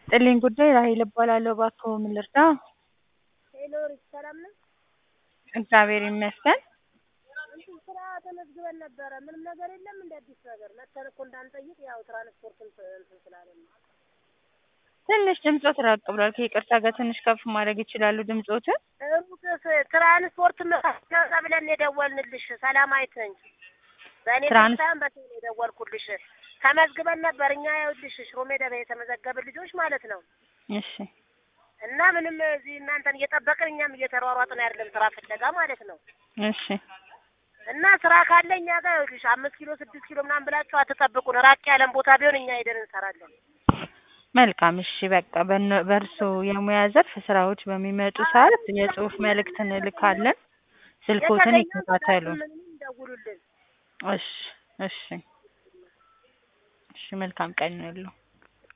ይስጥልኝ ጉዳይ ራሔል እባላለሁ። እባክዎ ምን ልርዳ? ሄሎ ሪች ሰላም ነው? እግዚአብሔር ይመስገን። እንትን ስራ ተመዝግበን ነበረ። ምንም ነገር የለም እንደ አዲስ ነገር መተን እኮ እንዳንጠይቅ ያው ትራንስፖርት እንትን ስላለን ነው። ትንሽ ድምጾት ራቅ ብሏል። ከይቅርታ ጋር ትንሽ ከፍ ማድረግ ይችላሉ ድምጾትን? ሩቅ ትራንስፖርት መጣ ብለን የደወልንልሽ ሰላማዊት ነኝ። በእኔ ትራንስ- ሳይሆን በሰው ነው የደወልኩልሽ። ተመዝግበን ነበር እኛ ይኸውልሽ ሽሮ ሜዳ ላይ የተመዘገብን ልጆች ማለት ነው። እሺ እና ምንም እዚህ እናንተን እየጠበቅን እኛም እየተሯሯጥን አይደለም ስራ ፍለጋ ማለት ነው። እሺ እና ስራ ካለ እኛ ጋር ይኸውልሽ አምስት ኪሎ ስድስት ኪሎ ምናምን ብላችሁ አትጠብቁን። ራቅ ያለን ቦታ ቢሆን እኛ ሄደን እንሰራለን። መልካም እሺ በቃ በነ- በእርሶ የሙያ ዘርፍ ስራዎች በሚመጡ ሰዓት የጽሁፍ መልእክት እንልካለን። ስልኮትን የተገኘውን ይከታተሉ። ምንም ደውሉልን። እሺ እሺ እሺ መልካም ቀን ይሁንልዎ።